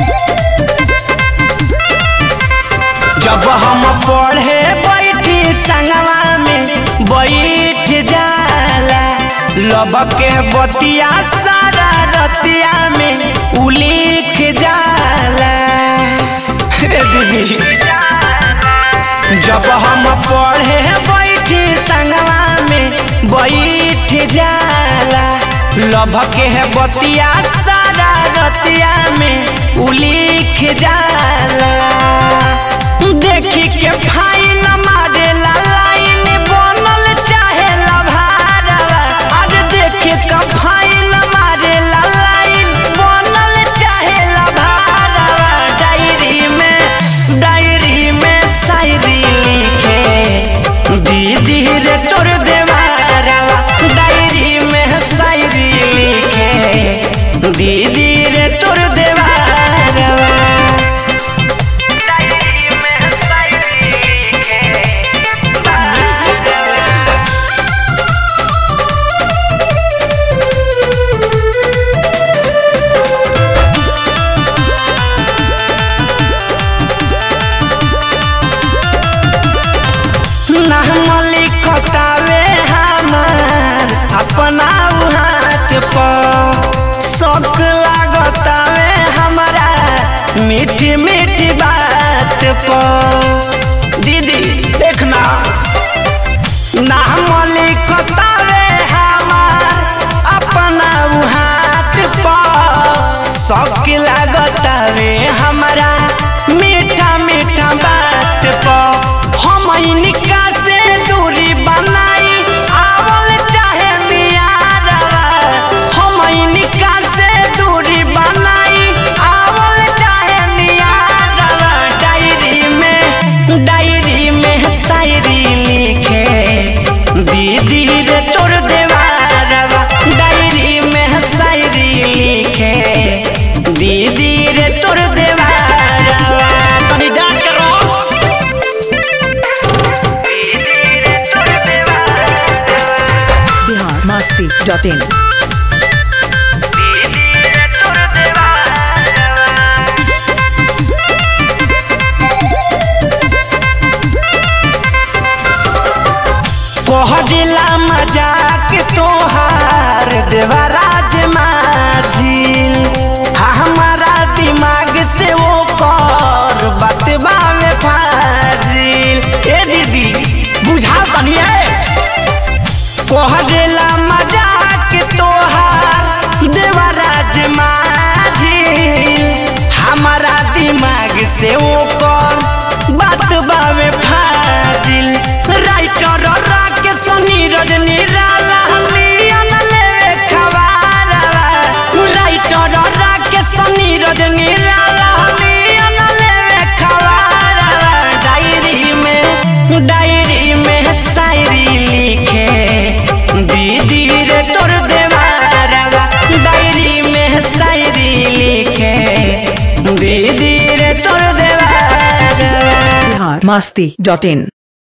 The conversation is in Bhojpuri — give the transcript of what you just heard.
जब हम पढ़े बैठी संगवा में बैठ जाला लब के बतिया सारा रतिया में उलिख जाला हे दीदी जब हम पढ़े बैठी संगवा में बैठ जाला लभ के बतिया सारा रतिया में उलिख जाला देखी के फाइन मारेला लाइन बनल चाहे लभारवा आज देखे के फाइन मारेला लाइन बनल चाहे लभारवा डायरी में डायरी में शायरी लिखे दीदी रे तोर देवारवा डायरी में शायरी लिखे दीदी रे तोर देवारवा डायरी में शायरी लिखे नाम लिखतावे हमार अपना उ हाथ पर शौक लागतावे हमारा मीठी मीठी बात पर दीदी देखना नाम लिखतावे हमार अपना उ हाथ पर शौक लागतावे हमारा मीठा मीठा बात पर हम इनका से दूरी बनाई आवल चाहे दियारवा हम इनका से दूरी बनाई आवल चाहे दियारवा डायरी में डायरी में शायरी लिखे दीदी रे तोर देवारवा डायरी में शायरी लिखे दीदी रे तोर देवारवा तनी डांट करो बिहार मस्ती डॉट इन कहला मजाक तोहार देवराज माझी हमारा दिमाग से वो कर बतबा में फाजिल ए दीदी बुझा तनिए कहला मजाक तोहार देवराज माझी हमारा दिमाग से वो कर बतबा में फाजिल राइटर राकेश नीरज निराला मियन ले खबारवा राइटर राकेश नीरज निराला मियन ले खबारवा डायरी में डायरी में शायरी लिखे दीदी रे तोर देवारवा डायरी में शायरी लिखे दीदी रे तोर देवारवा बिहार मस्ती डॉट इन